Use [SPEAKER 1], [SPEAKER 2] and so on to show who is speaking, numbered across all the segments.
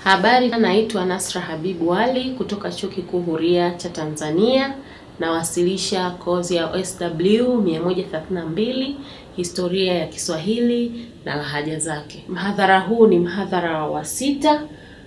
[SPEAKER 1] Habari, naitwa Nasra Habibu Ali kutoka Chuo Kikuu Huria cha Tanzania. Nawasilisha kozi ya OSW 132 historia ya Kiswahili na lahaja zake. Mhadhara huu ni mhadhara wa sita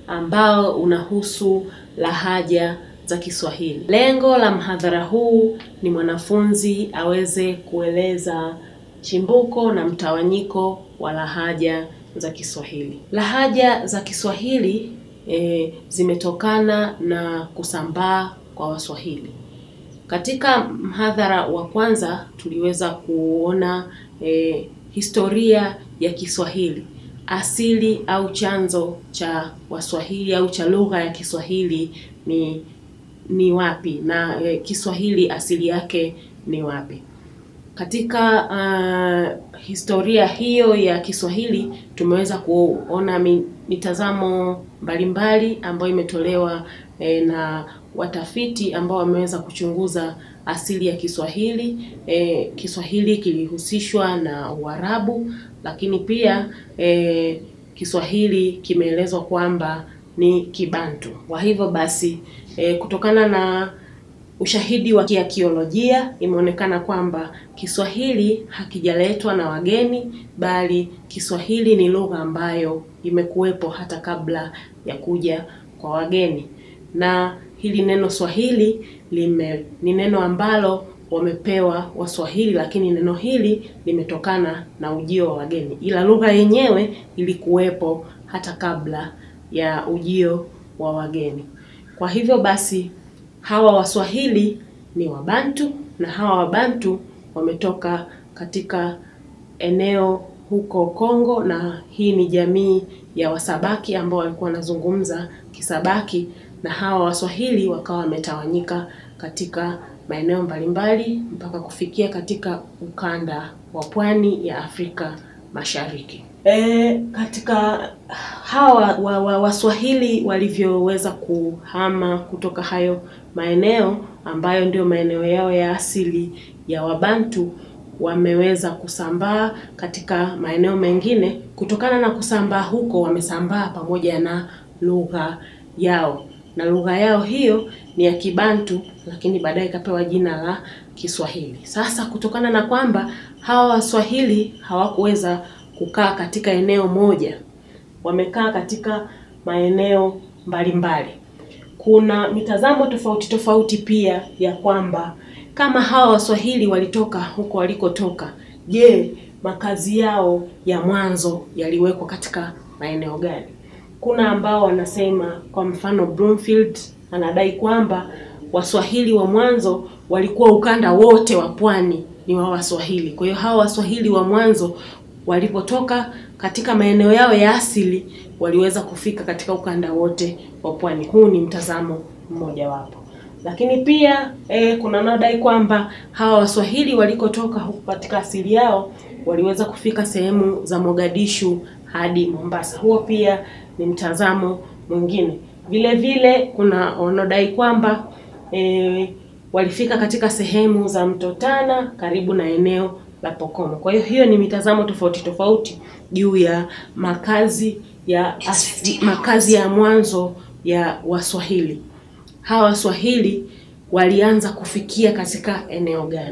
[SPEAKER 1] ambao unahusu lahaja za Kiswahili. Lengo la mhadhara huu ni mwanafunzi aweze kueleza chimbuko na mtawanyiko wa lahaja za Kiswahili. Lahaja za Kiswahili e, zimetokana na kusambaa kwa Waswahili. Katika mhadhara wa kwanza tuliweza kuona e, historia ya Kiswahili, asili au chanzo cha Waswahili au cha lugha ya Kiswahili ni ni wapi na e, Kiswahili asili yake ni wapi. Katika uh, historia hiyo ya Kiswahili tumeweza kuona mitazamo mbalimbali ambayo imetolewa eh, na watafiti ambao wameweza kuchunguza asili ya Kiswahili. Eh, Kiswahili kilihusishwa na Uarabu, lakini pia eh, Kiswahili kimeelezwa kwamba ni Kibantu. Kwa hivyo basi eh, kutokana na ushahidi wa kiakiolojia imeonekana kwamba Kiswahili hakijaletwa na wageni, bali Kiswahili ni lugha ambayo imekuwepo hata kabla ya kuja kwa wageni. Na hili neno Swahili lime ni neno ambalo wamepewa Waswahili, lakini neno hili limetokana na ujio wa wageni, ila lugha yenyewe ilikuwepo hata kabla ya ujio wa wageni. Kwa hivyo basi hawa Waswahili ni Wabantu na hawa Wabantu wametoka katika eneo huko Kongo, na hii ni jamii ya Wasabaki ambao walikuwa wanazungumza Kisabaki, na hawa Waswahili wakawa wametawanyika katika maeneo mbalimbali mpaka kufikia katika ukanda wa pwani ya Afrika Mashariki. E, katika hawa wa, wa, Waswahili walivyoweza kuhama kutoka hayo maeneo ambayo ndio maeneo yao ya asili ya Wabantu, wameweza kusambaa katika maeneo mengine. Kutokana na kusambaa huko, wamesambaa pamoja na lugha yao, na lugha yao hiyo ni ya Kibantu, lakini baadaye ikapewa jina la Kiswahili. Sasa kutokana na kwamba hawa Waswahili hawakuweza kukaa katika eneo moja, wamekaa katika maeneo mbalimbali. Kuna mitazamo tofauti tofauti pia ya kwamba kama hawa Waswahili walitoka huko walikotoka, je, makazi yao ya mwanzo yaliwekwa katika maeneo gani? Kuna ambao wanasema, kwa mfano Bloomfield anadai kwamba Waswahili wa mwanzo walikuwa ukanda wote wa pwani ni wa Waswahili. Kwa hiyo hawa Waswahili wa mwanzo walipotoka katika maeneo yao ya asili waliweza kufika katika ukanda wote wa pwani. Huu ni mtazamo mmoja wapo, lakini pia eh, kuna wanaodai kwamba hawa Waswahili walikotoka huku katika asili yao waliweza kufika sehemu za Mogadishu hadi Mombasa. Huo pia ni mtazamo mwingine. Vile vile kuna wanaodai kwamba eh, walifika katika sehemu za Mto Tana karibu na eneo la Pokomo. Kwa hiyo hiyo ni mitazamo tofauti tofauti juu ya makazi ya asli, makazi ya mwanzo ya Waswahili. Hawa Waswahili walianza kufikia katika eneo gani?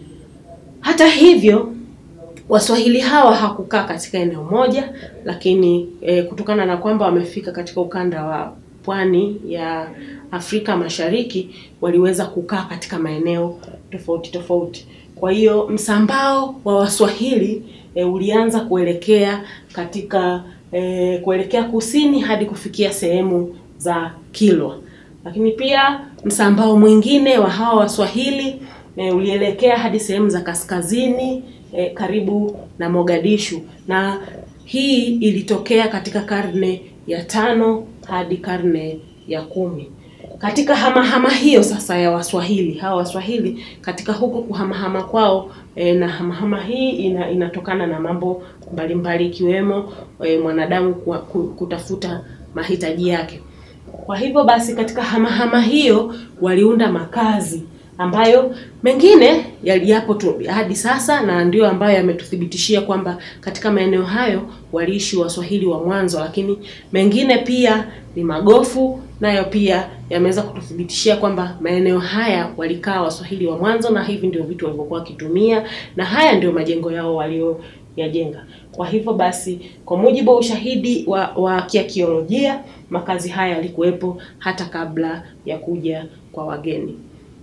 [SPEAKER 1] Hata hivyo Waswahili hawa hakukaa katika eneo moja, lakini e, kutokana na kwamba wamefika katika ukanda wa pwani ya Afrika Mashariki waliweza kukaa katika maeneo tofauti tofauti. Kwa hiyo msambao wa Waswahili e, ulianza kuelekea katika e, kuelekea kusini hadi kufikia sehemu za Kilwa, lakini pia msambao mwingine wa hawa Waswahili e, ulielekea hadi sehemu za kaskazini e, karibu na Mogadishu, na hii ilitokea katika karne ya tano hadi karne ya kumi. Katika hamahama hiyo sasa ya Waswahili hawa Waswahili katika huko kuhamahama kwao e, na hamahama hii ina, inatokana na mambo mbalimbali ikiwemo e, mwanadamu kutafuta mahitaji yake. Kwa hivyo basi katika hamahama hiyo waliunda makazi ambayo mengine yaliyapo tu hadi sasa na ndio ambayo yametuthibitishia kwamba katika maeneo hayo waliishi Waswahili wa mwanzo, lakini mengine pia ni magofu, nayo pia yameweza kututhibitishia kwamba maeneo haya walikaa Waswahili wa mwanzo, na hivi ndio vitu walivyokuwa wakitumia, na haya ndio majengo yao walioyajenga. Kwa hivyo basi, kwa mujibu wa ushahidi wa, wa kiakiolojia, makazi haya yalikuwepo hata kabla ya kuja kwa wageni.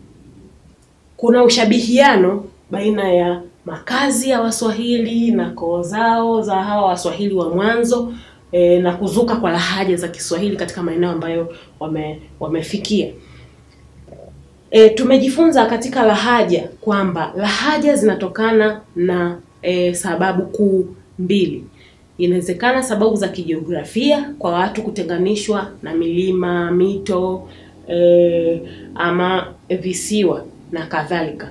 [SPEAKER 1] Kuna ushabihiano baina ya makazi ya Waswahili na koo zao za hawa Waswahili wa mwanzo e, na kuzuka kwa lahaja za Kiswahili katika maeneo ambayo wame, wamefikia. E, tumejifunza katika lahaja kwamba lahaja zinatokana na e, sababu kuu mbili. Inawezekana sababu za kijiografia kwa watu kutenganishwa na milima, mito e, ama visiwa na kadhalika,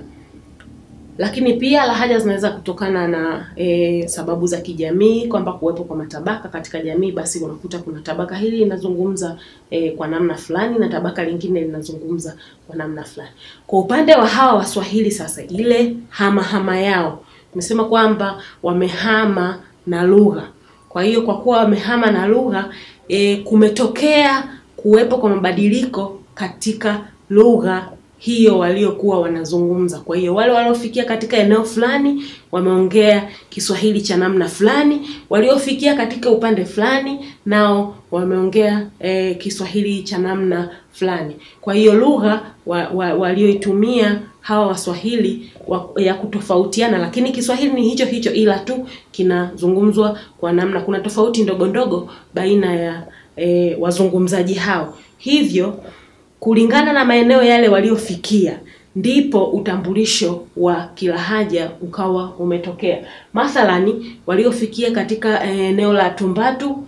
[SPEAKER 1] lakini pia lahaja zinaweza kutokana na e, sababu za kijamii kwamba kuwepo kwa matabaka katika jamii, basi unakuta kuna tabaka hili linazungumza e, kwa namna fulani na tabaka lingine linazungumza kwa namna fulani. Kwa upande wa hawa Waswahili sasa, ile hama hama yao tumesema kwamba wamehama na lugha. Kwa hiyo kwa kuwa wamehama na lugha e, kumetokea kuwepo kwa mabadiliko katika lugha hiyo waliokuwa wanazungumza. Kwa hiyo wale waliofikia katika eneo fulani wameongea Kiswahili cha namna fulani, waliofikia katika upande fulani nao wameongea e, Kiswahili cha namna fulani. Kwa hiyo lugha wa, wa, walioitumia hawa Waswahili wa, ya kutofautiana, lakini Kiswahili ni hicho hicho, ila tu kinazungumzwa kwa namna, kuna tofauti ndogo ndogo baina ya e, wazungumzaji hao. Hivyo kulingana na maeneo yale waliofikia ndipo utambulisho wa kilahaja ukawa umetokea. Mathalani, waliofikia katika eneo la Tumbatu,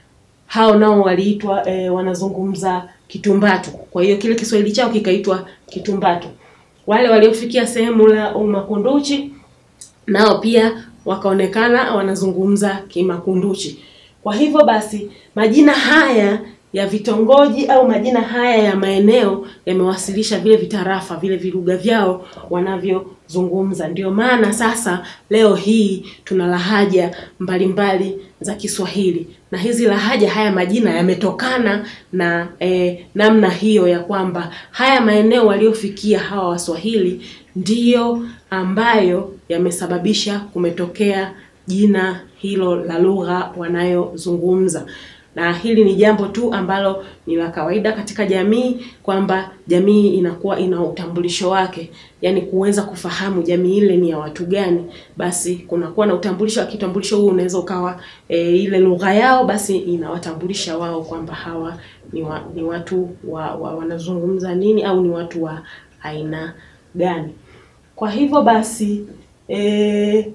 [SPEAKER 1] hao nao waliitwa e, wanazungumza Kitumbatu. Kwa hiyo kile Kiswahili chao kikaitwa Kitumbatu. Wale waliofikia sehemu la Umakunduchi nao pia wakaonekana wanazungumza Kimakunduchi. Kwa hivyo basi majina haya ya vitongoji au majina haya ya maeneo yamewasilisha vile vitarafa vile vilugha vyao wanavyozungumza. Ndio maana sasa leo hii tuna lahaja mbalimbali za Kiswahili, na hizi lahaja, haya majina yametokana na eh, namna hiyo ya kwamba haya maeneo waliofikia hawa Waswahili ndiyo ambayo yamesababisha kumetokea jina hilo la lugha wanayozungumza na hili ni jambo tu ambalo ni la kawaida katika jamii, kwamba jamii inakuwa ina utambulisho wake, yaani kuweza kufahamu jamii ile ni ya watu gani, basi kunakuwa na utambulisho. Kitambulisho huu unaweza ukawa e, ile lugha yao, basi inawatambulisha wao kwamba hawa ni, wa, ni watu wa, wa wanazungumza nini au ni watu wa aina gani. Kwa hivyo basi e,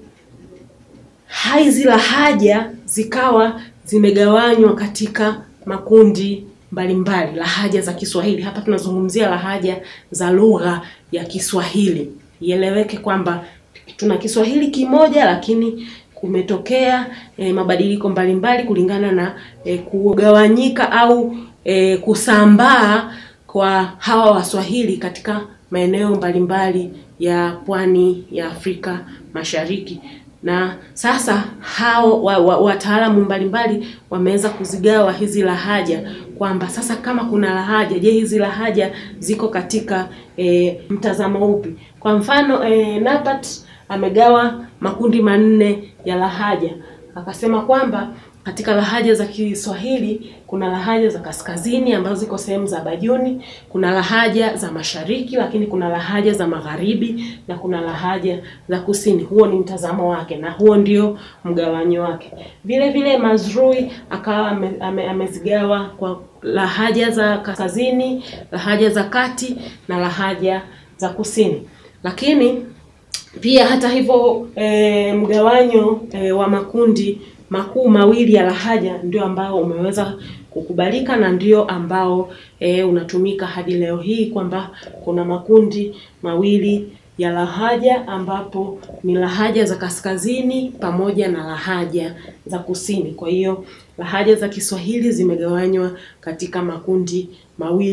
[SPEAKER 1] hizi lahaja zikawa zimegawanywa katika makundi mbalimbali. Lahaja za Kiswahili, hapa tunazungumzia lahaja za lugha ya Kiswahili. Ieleweke kwamba tuna Kiswahili kimoja, lakini kumetokea e, mabadiliko mbalimbali kulingana na e, kugawanyika au e, kusambaa kwa hawa Waswahili katika maeneo mbalimbali ya pwani ya Afrika Mashariki na sasa hao wataalamu wa, wa mbalimbali wameweza kuzigawa hizi lahaja kwamba sasa kama kuna lahaja, je, hizi lahaja ziko katika e, mtazamo upi? Kwa mfano e, Napat amegawa makundi manne ya lahaja, akasema kwamba katika lahaja za Kiswahili kuna lahaja za kaskazini ambazo ziko sehemu za Bajuni, kuna lahaja za mashariki, lakini kuna lahaja za magharibi na kuna lahaja za kusini. Huo ni mtazamo wake na huo ndio mgawanyo wake. Vile vile Mazrui akawa ame, ame, amezigawa kwa lahaja za kaskazini, lahaja za kati na lahaja za kusini, lakini pia hata hivyo e, mgawanyo e, wa makundi makuu mawili ya lahaja ndio ambao umeweza kukubalika na ndio ambao e, unatumika hadi leo hii kwamba kuna makundi mawili ya lahaja ambapo ni lahaja za kaskazini pamoja na lahaja za kusini. Kwa hiyo lahaja za Kiswahili zimegawanywa katika makundi mawili.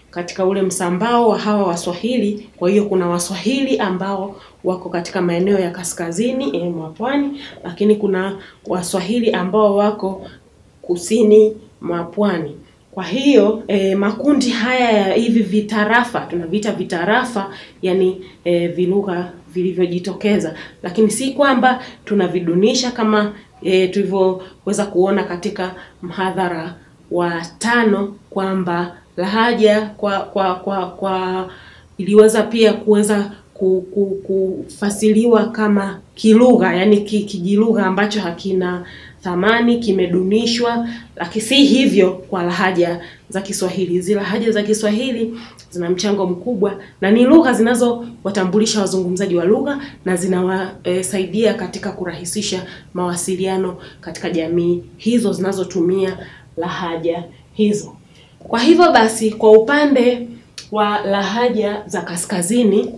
[SPEAKER 1] katika ule msambao wa hawa Waswahili. Kwa hiyo kuna Waswahili ambao wako katika maeneo ya kaskazini eh, mwa pwani, lakini kuna Waswahili ambao wako kusini mwa pwani. Kwa hiyo eh, makundi haya ya hivi vitarafa tunaviita vitarafa, yani eh, vilugha vilivyojitokeza, lakini si kwamba tunavidunisha kama eh, tulivyoweza kuona katika mhadhara wa tano kwamba lahaja kwa kwa kwa kwa iliweza pia kuweza ku- ku- kufasiriwa kama kilugha, yani ki- kijilugha ambacho hakina thamani, kimedunishwa, lakini si hivyo kwa lahaja za Kiswahili. Hizi lahaja za Kiswahili zina mchango mkubwa na ni lugha zinazowatambulisha wazungumzaji wa lugha na zinawasaidia katika kurahisisha mawasiliano katika jamii hizo zinazotumia lahaja hizo. Kwa hivyo basi, kwa upande wa lahaja za kaskazini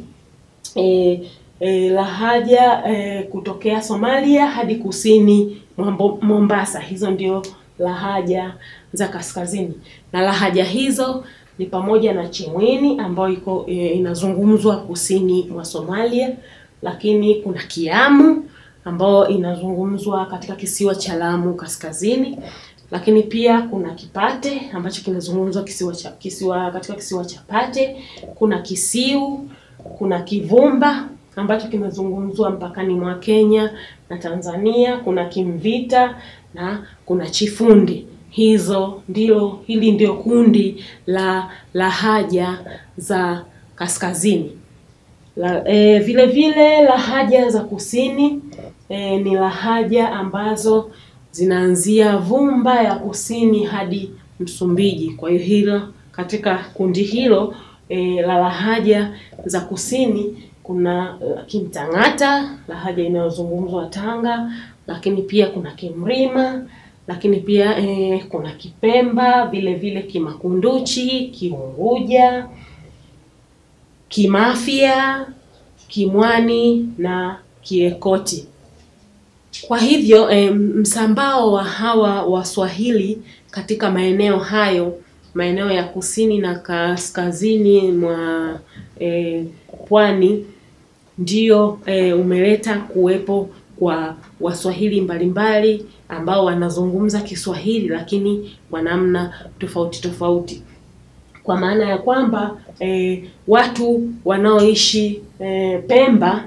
[SPEAKER 1] e, e, lahaja e, kutokea Somalia hadi kusini mwa Mbo- Mombasa, hizo ndio lahaja za kaskazini, na lahaja hizo ni pamoja na Chimwini ambayo iko e, inazungumzwa kusini mwa Somalia, lakini kuna Kiamu ambayo inazungumzwa katika kisiwa cha Lamu kaskazini, lakini pia kuna Kipate ambacho kinazungumzwa kisiwa cha kisiwa katika kisiwa cha Pate, kuna Kisiu, kuna Kivumba ambacho kinazungumzwa mpakani mwa Kenya na Tanzania, kuna Kimvita na kuna Chifundi. Hizo ndio hili ndio kundi la lahaja za kaskazini. La, e, vile vile lahaja za kusini e, ni lahaja ambazo zinaanzia Vumba ya kusini hadi Msumbiji. Kwa hiyo hilo katika kundi hilo e, la lahaja za kusini kuna eh, Kimtang'ata, lahaja inayozungumzwa Tanga, lakini pia kuna Kimrima, lakini pia e, kuna Kipemba, vile vile Kimakunduchi, Kiunguja, Kimafia, Kimwani na Kiekoti. Kwa hivyo eh, msambao wa hawa Waswahili katika maeneo hayo, maeneo ya kusini na kaskazini mwa eh, pwani ndio eh, umeleta kuwepo kwa Waswahili mbalimbali ambao wanazungumza Kiswahili lakini kwa namna tofauti tofauti kwa maana ya kwamba eh, watu wanaoishi eh, Pemba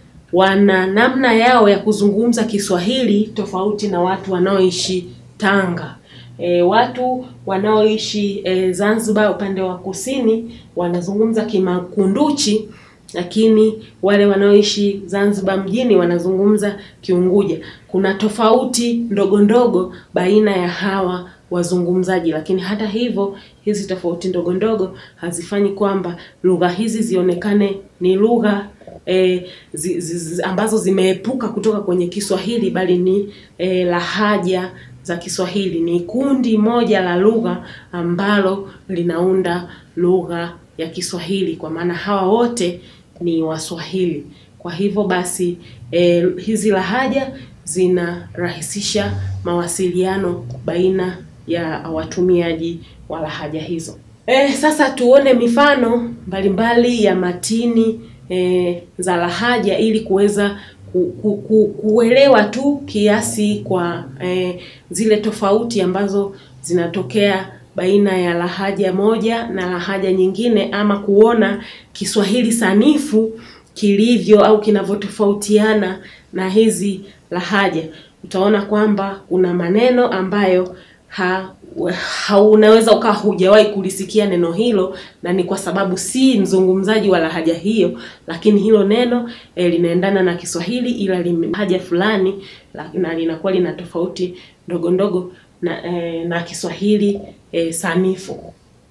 [SPEAKER 1] wana namna yao ya kuzungumza Kiswahili tofauti na watu wanaoishi Tanga. E, watu wanaoishi e, Zanzibar upande wa kusini wanazungumza Kimakunduchi, lakini wale wanaoishi Zanzibar mjini wanazungumza Kiunguja. Kuna tofauti ndogo ndogo baina ya hawa wazungumzaji, lakini hata hivyo hizi tofauti ndogo ndogo hazifanyi kwamba lugha hizi zionekane ni lugha e, zi, zi, zi, ambazo zimeepuka kutoka kwenye Kiswahili bali ni e, lahaja za Kiswahili. Ni kundi moja la lugha ambalo linaunda lugha ya Kiswahili, kwa maana hawa wote ni Waswahili. Kwa hivyo basi e, hizi lahaja zinarahisisha mawasiliano baina ya watumiaji wa lahaja hizo. E, sasa tuone mifano mbalimbali ya matini e, za lahaja ili kuweza ku, ku, ku, kuelewa tu kiasi kwa e, zile tofauti ambazo zinatokea baina ya lahaja moja na lahaja nyingine, ama kuona Kiswahili sanifu kilivyo au kinavyotofautiana na hizi lahaja. Utaona kwamba kuna maneno ambayo ha, ha unaweza ukawa hujawahi kulisikia neno hilo, na ni kwa sababu si mzungumzaji wa lahaja hiyo, lakini hilo neno e, linaendana na Kiswahili ila lahaja fulani la, na linakuwa lina tofauti ndogo ndogo na, e, na Kiswahili e, sanifu.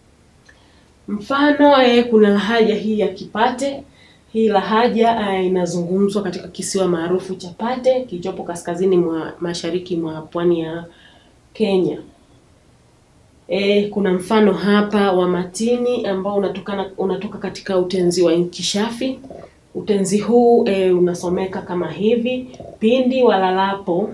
[SPEAKER 1] Mfano e, kuna lahaja hii ya Kipate. Hii lahaja e, inazungumzwa katika kisiwa maarufu cha Pate kilichopo kaskazini mwa mashariki mwa pwani ya Kenya. E, kuna mfano hapa wa matini ambao unatokana unatoka katika utenzi wa Inkishafi. Utenzi huu e, unasomeka kama hivi: pindi walalapo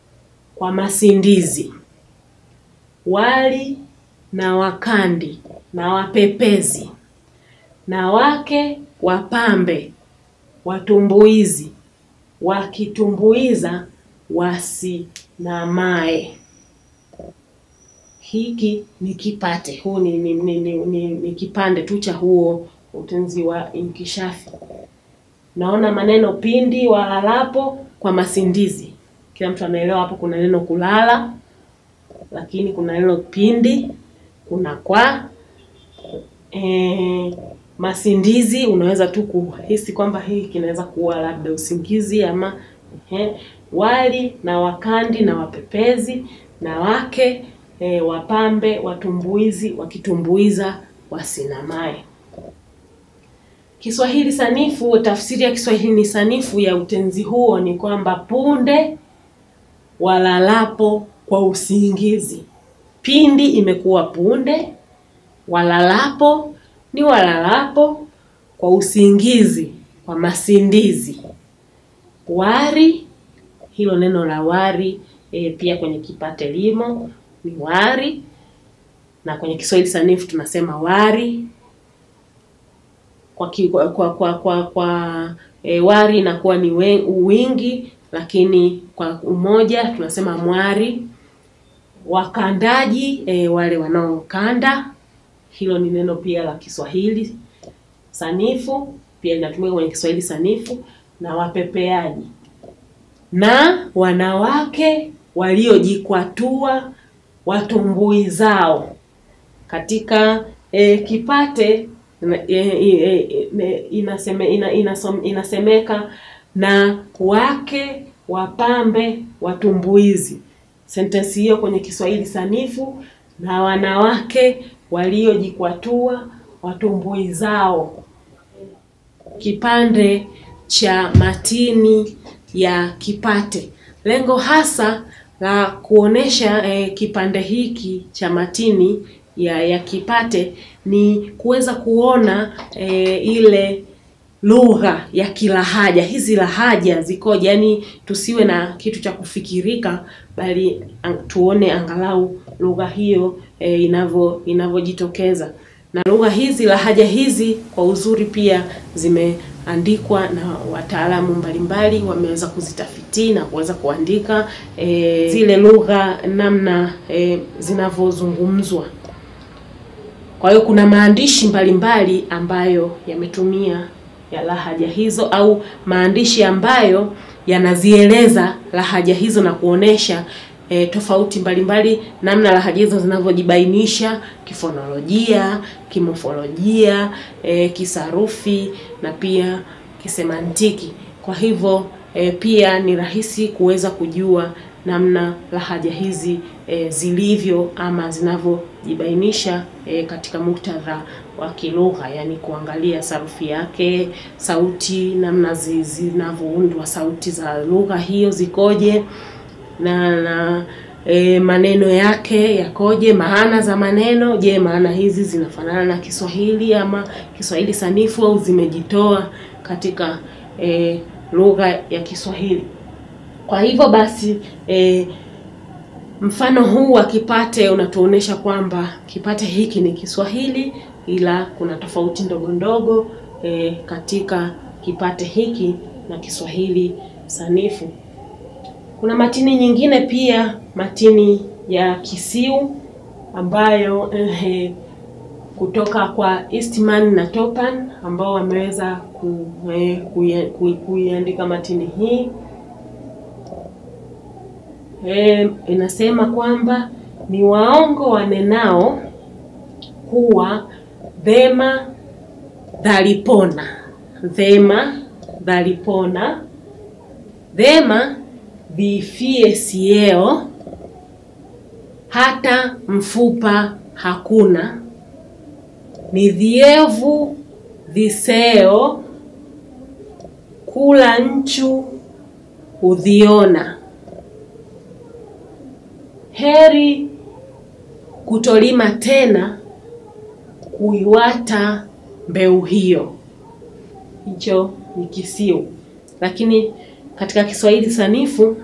[SPEAKER 1] kwa masindizi, wali na wakandi na wapepezi na wake wapambe watumbuizi wakitumbuiza wasinamae. Hiki ni kipate, huu ni, ni, ni, ni, ni, ni kipande tu cha huo utenzi wa inkishafi. Naona maneno pindi, walalapo kwa masindizi. Kila mtu anaelewa hapo kuna neno kulala, lakini kuna neno pindi, kuna kwa e, masindizi. Unaweza tu kuhisi kwamba hii kinaweza kuwa labda usingizi ama ehe, wali na wakandi na wapepezi na wake e, wapambe watumbuizi wakitumbuiza wasinamae. Kiswahili sanifu, tafsiri ya Kiswahili ni sanifu ya utenzi huo ni kwamba punde walalapo kwa usingizi. Pindi imekuwa punde, walalapo ni walalapo kwa usingizi, kwa masindizi. Wari, hilo neno la wari e, pia kwenye kipate limo ni wari, na kwenye Kiswahili sanifu tunasema wari kwa ki, kwa kwa kwa, kwa, kwa e, wari inakuwa ni we, wingi, lakini kwa umoja tunasema mwari. Wakandaji e, wale wanaokanda, hilo ni neno pia la Kiswahili sanifu, pia linatumika kwenye Kiswahili sanifu. Na wapepeaji na wanawake waliojikwatua watumbui zao katika e, kipate e, e, e, inaseme, ina, inasom, inasemeka na wake wapambe watumbuizi. Sentensi hiyo kwenye Kiswahili sanifu, na wanawake waliojikwatua watumbui zao. Kipande cha matini ya kipate, lengo hasa la kuonesha eh, kipande hiki cha matini ya ya kipate ni kuweza kuona eh, ile lugha ya kilahaja. Hizi lahaja zikoje? Yaani tusiwe na kitu cha kufikirika, bali ang, tuone angalau lugha hiyo eh, inavyo inavyojitokeza. Na lugha hizi lahaja hizi kwa uzuri pia zimeandikwa na wataalamu mbalimbali, wameweza kuzitafiti na kuweza kuandika eh, zile lugha namna eh, zinavyozungumzwa. Kwa hiyo kuna maandishi mbalimbali ambayo yametumia ya lahaja hizo au maandishi ambayo yanazieleza lahaja hizo na kuonesha e, tofauti mbalimbali namna lahaja hizo zinavyojibainisha kifonolojia, kimofolojia, e, kisarufi na pia kisemantiki. Kwa hivyo e, pia ni rahisi kuweza kujua namna lahaja hizi e, zilivyo ama zinavyojibainisha e, katika muktadha wa kilugha, yani kuangalia sarufi yake, sauti, namna zinavyoundwa sauti za lugha hiyo zikoje, na na e, maneno yake yakoje, maana za maneno. Je, maana hizi zinafanana na Kiswahili ama Kiswahili sanifu au zimejitoa katika e, lugha ya Kiswahili? Kwa hivyo basi e, mfano huu wa kipate unatuonesha kwamba kipate hiki ni Kiswahili ila kuna tofauti ndogo ndogo e, katika kipate hiki na Kiswahili sanifu. Kuna matini nyingine pia, matini ya kisiu ambayo eh, kutoka kwa Eastman na Topan ambao wameweza ku, eh, kuiandika matini hii eh, inasema kwamba ni waongo wanenao kuwa vema dhalipona, vema dhalipona, vema vifie sieo, hata mfupa hakuna, ni dhievu viseo, kula nchu hudhiona, heri kutolima tena kuiwata mbeu hiyo. Hicho ni kisiu, lakini katika Kiswahili sanifu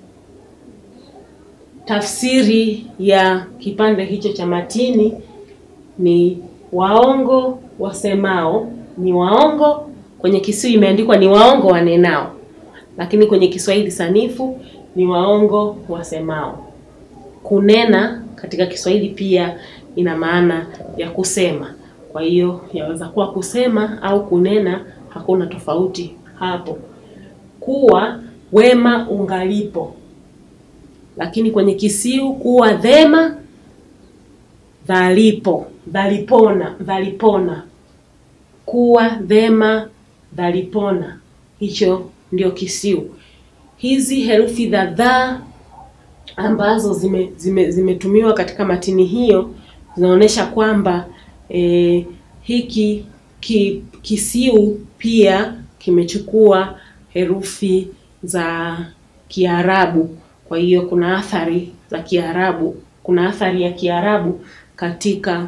[SPEAKER 1] tafsiri ya kipande hicho cha matini ni waongo wasemao, ni waongo. Kwenye Kisiwi imeandikwa ni waongo wanenao, lakini kwenye Kiswahili sanifu ni waongo wasemao. Kunena katika Kiswahili pia ina maana ya kusema. Kwa hiyo yaweza kuwa kusema au kunena, hakuna tofauti hapo. Kuwa wema ungalipo, lakini kwenye Kisiu kuwa dhema dhalipo, dhalipona, dhalipona, kuwa dhema dhalipona, hicho ndio Kisiu. Hizi herufi za dha ambazo zime, zime, zimetumiwa katika matini hiyo zinaonyesha kwamba e, hiki ki, Kisiu pia kimechukua herufi za Kiarabu. Kwa hiyo kuna athari za Kiarabu, kuna athari ya Kiarabu katika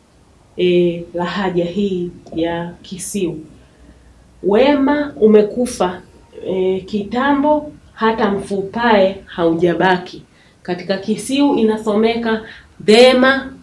[SPEAKER 1] e, lahaja hii ya Kisiu. Wema umekufa e, kitambo, hata mfupae haujabaki. Katika Kisiu inasomeka dhema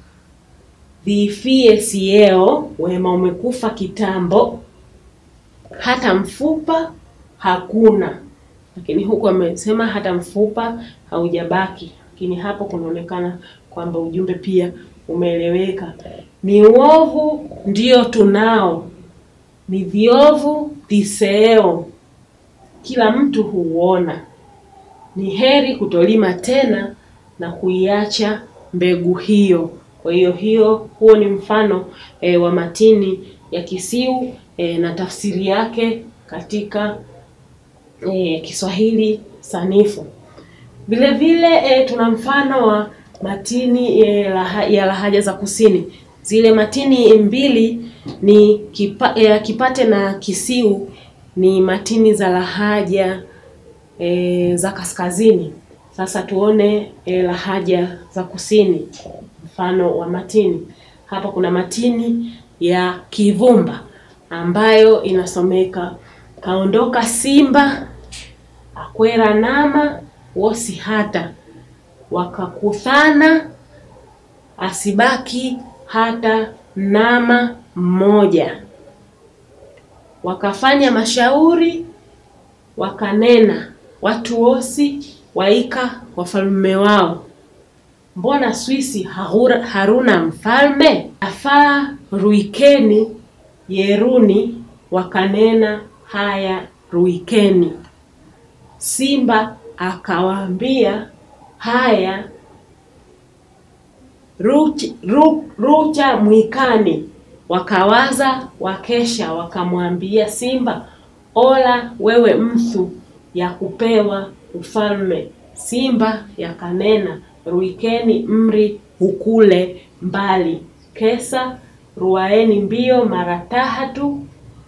[SPEAKER 1] dhifie sieo, wema umekufa kitambo, hata mfupa hakuna. Lakini huku amesema hata mfupa haujabaki, lakini hapo kunaonekana kwamba ujumbe pia umeeleweka. Ni uovu ndio tunao, ni viovu viseo, kila mtu huuona. Ni heri kutolima tena na kuiacha mbegu hiyo. Kwa hiyo hiyo, huo ni mfano e, wa matini ya Kisiu e, na tafsiri yake katika e, Kiswahili sanifu. Vile vile e, tuna mfano wa matini e, laha, ya lahaja za kusini. Zile matini mbili ni kipa, e, Kipate na Kisiu ni matini za lahaja e, za kaskazini. Sasa tuone e, lahaja za kusini, mfano wa matini. Hapa kuna matini ya Kivumba ambayo inasomeka kaondoka simba akwera nama wosi hata wakakuthana asibaki hata nama mmoja wakafanya mashauri wakanena watu wosi waika wafalme wao mbona Swisi haura, haruna mfalme afaa ruikeni yeruni wakanena haya ruikeni Simba akawaambia haya ruch, ru, rucha mwikani. Wakawaza wakesha, wakamwambia Simba, ola wewe mthu ya kupewa ufalme. Simba yakanena ruikeni mri hukule mbali, kesa ruaeni mbio mara tahatu,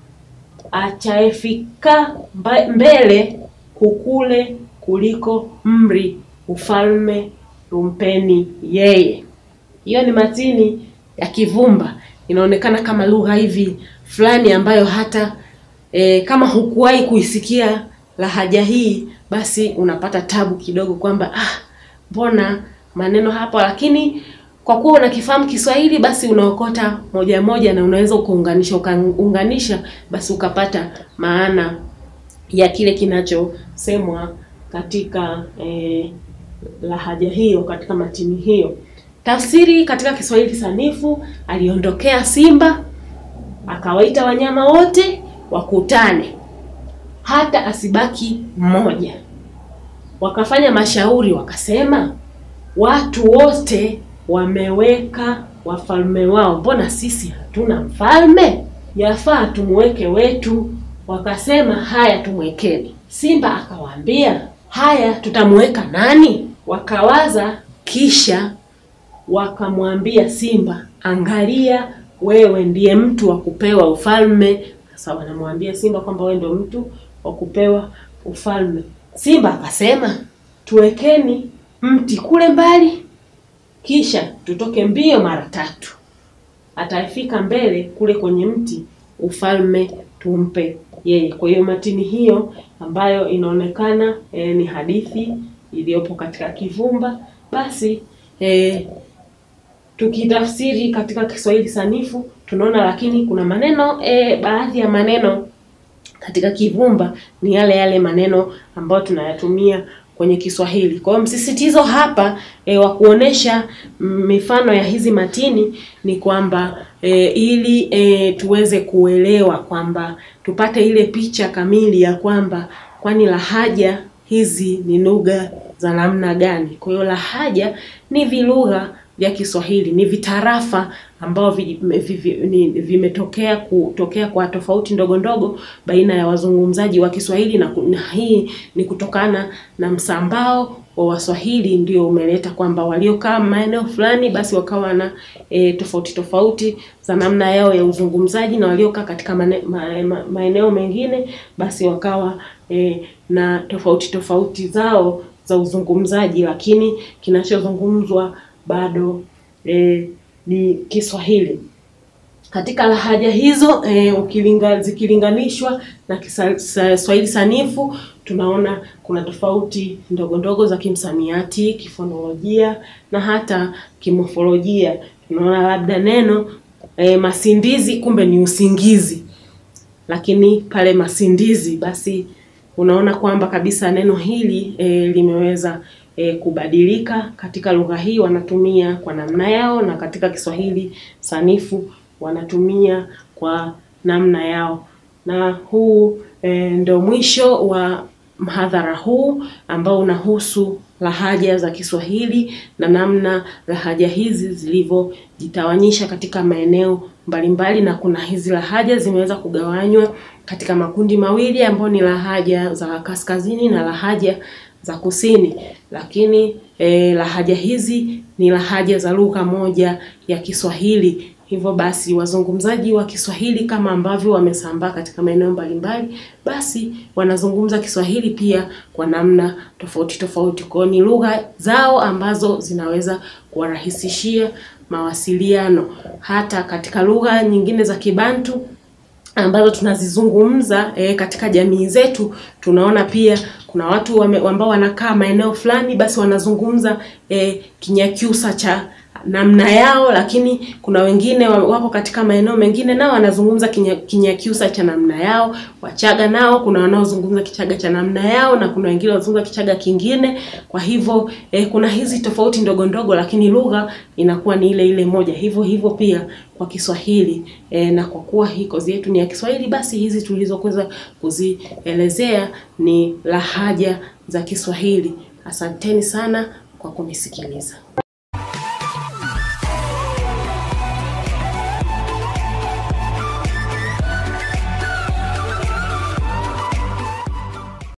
[SPEAKER 1] achaefika mbele hukule kuliko mri ufalme rumpeni yeye. Hiyo ni matini ya Kivumba, inaonekana kama lugha hivi fulani ambayo hata e, kama hukuwahi kuisikia lahaja hii, basi unapata tabu kidogo kwamba ah, mbona maneno hapa, lakini kwa kuwa unakifahamu Kiswahili basi unaokota moja moja na unaweza ukaunganisha ukaunganisha, basi ukapata maana ya kile kinachosemwa katika eh, lahaja hiyo katika matini hiyo. Tafsiri katika Kiswahili sanifu, aliondokea simba akawaita wanyama wote wakutane, hata asibaki mmoja. Wakafanya mashauri, wakasema watu wote wameweka wafalme wao, mbona sisi hatuna mfalme? Yafaa tumweke wetu. Wakasema haya, tumwekeni. Simba akawaambia haya, tutamweka nani? Wakawaza, kisha wakamwambia Simba, angalia, wewe ndiye mtu wa kupewa ufalme. Sasa wanamwambia Simba kwamba wewe ndio mtu wa kupewa ufalme. Simba akasema, tuwekeni mti kule mbali, kisha tutoke mbio mara tatu, atafika mbele kule kwenye mti, ufalme tumpe yeye. Kwa hiyo matini hiyo ambayo inaonekana e, ni hadithi iliyopo katika Kivumba, basi e, tukitafsiri katika Kiswahili sanifu tunaona, lakini kuna maneno e, baadhi ya maneno katika Kivumba ni yale yale maneno ambayo tunayatumia kwenye Kiswahili. Kwa hiyo msisitizo hapa e, wa kuonesha mifano ya hizi matini ni kwamba e, ili e, tuweze kuelewa kwamba tupate ile picha kamili ya kwamba kwani lahaja hizi ni lugha za namna gani. Kwa hiyo lahaja ni vilugha vya Kiswahili, ni vitarafa ambao vimetokea kutokea kwa tofauti ndogo ndogo baina ya wazungumzaji wa Kiswahili na, na hii ni kutokana na msambao wa Waswahili ndio umeleta kwamba waliokaa maeneo fulani basi wakawa na e, tofauti tofauti za namna yao ya uzungumzaji na waliokaa katika mane, ma, ma, maeneo mengine basi wakawa e, na tofauti tofauti zao za uzungumzaji, lakini kinachozungumzwa bado e, ni Kiswahili. Katika lahaja hizo e, ukilinga, zikilinganishwa na Kiswahili sanifu tunaona kuna tofauti ndogo ndogo za kimsamiati, kifonolojia na hata kimofolojia. Tunaona labda neno e, masindizi kumbe ni usingizi, lakini pale masindizi basi unaona kwamba kabisa neno hili e, limeweza e, kubadilika. Katika lugha hii wanatumia kwa namna yao, na katika Kiswahili sanifu wanatumia kwa namna yao. Na huu e, ndio mwisho wa mhadhara huu ambao unahusu lahaja za Kiswahili na namna lahaja hizi zilivyojitawanyisha katika maeneo mbalimbali, na kuna hizi lahaja zimeweza kugawanywa katika makundi mawili ambayo ni lahaja za kaskazini na lahaja za kusini, lakini eh, lahaja hizi ni lahaja za lugha moja ya Kiswahili. Hivyo basi wazungumzaji wa Kiswahili kama ambavyo wamesambaa katika maeneo mbalimbali, basi wanazungumza Kiswahili pia kwa namna tofauti tofauti. Kwa hiyo ni lugha zao ambazo zinaweza kuwarahisishia mawasiliano. Hata katika lugha nyingine za Kibantu ambazo tunazizungumza e, katika jamii zetu tunaona pia kuna watu wame, ambao wanakaa maeneo fulani, basi wanazungumza e, Kinyakyusa cha namna yao, lakini kuna wengine wako katika maeneo mengine nao wanazungumza Kinyakyusa cha namna yao. Wachaga nao kuna wanaozungumza Kichaga cha namna yao na kuna wengine wanazungumza Kichaga kingine. Kwa hivyo eh, kuna hizi tofauti ndogo ndogo, lakini lugha inakuwa ni ile ile moja. Hivyo hivyo pia kwa Kiswahili eh, na kwa kuwa hii kozi yetu ni ya Kiswahili, basi hizi tulizokuweza kuzielezea ni lahaja za Kiswahili. Asanteni sana kwa kunisikiliza.